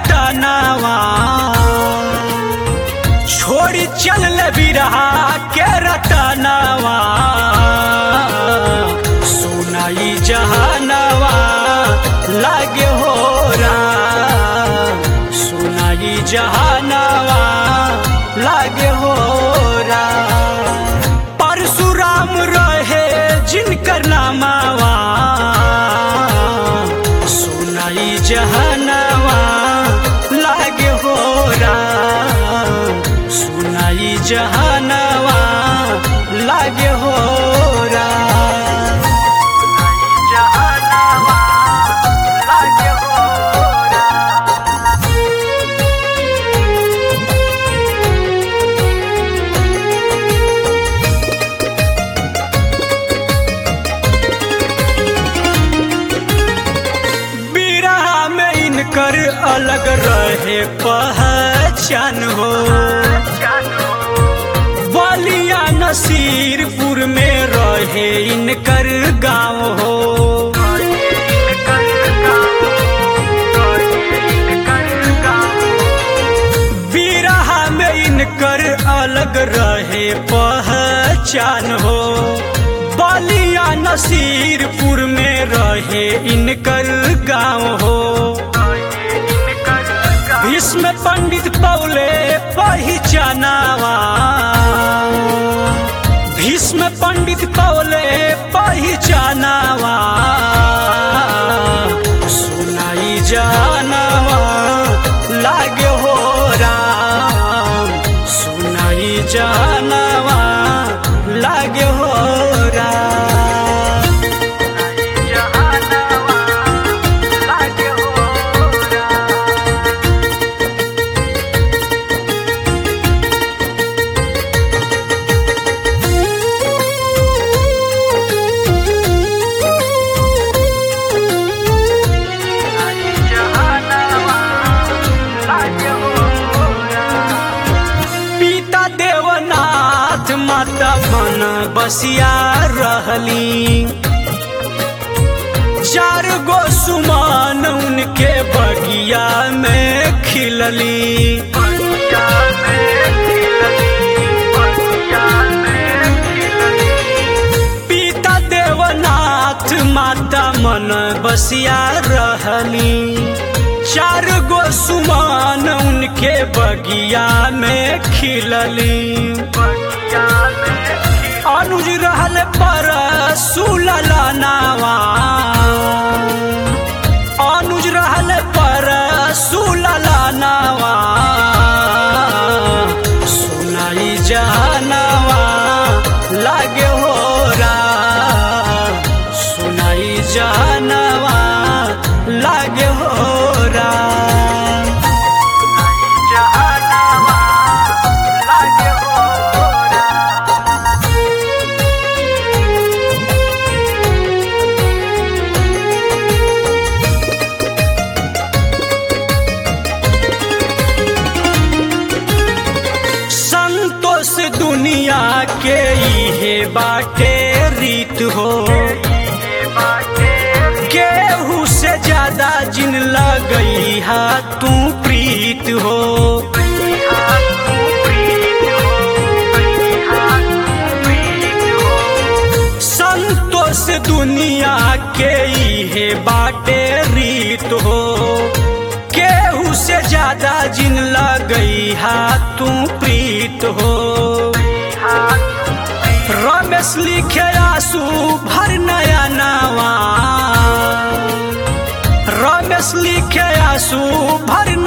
रतनावा छोड़ी चल बिरहा के रतनावा सुनाई जहानवा लागे हो रा सुनाई जहानवा लागे हो रा परशुराम रहे जिनकर नामावा सुनाई जहानवा लागे हो रा सुनाई जहानवा लागे हो रा जहानवा लागे हो रा बिरहा में इनकर अलग रहे पहचान हो बलिया नसीरपुर में रहे इनकर गांव हो बिरहा में इनकर अलग रहे पहचान हो बलिया नसीरपुर में रहे इनकर गांव हो भीष्म पंडित पौले पहचानावा भीष्म पंडित पौले पहचानावा सुनाई जानवा लागे हो राम सुनाई जानवा लागे हो राम जानवा लागे हो राम पिता देवनाथ माता मन बसिया रहली चार गो सुमान उनके बगिया में खिलली पिता देवनाथ माता मन बसिया रहली चार गो सुमान उनके बगिया में खिलली अनुज रहल पर सुलला नावा अनुज रहल पर सुलला नावा सुनाई जानवा लागे हो रा सुनाई जानवा लागे हो रा जानवा लागे हो रा संतोष दुनिया के इहे बाटे रीत हो केहू से ज्यादा जिन लगई हा तू प्रीत हो संतोष दुनिया के इहे बाटे रीत हो केहू से ज्यादा जिन लगई हा तू प्रीत हो रमेश लिखे आंसू भर नया नावा रमेश लिखे आंसू भर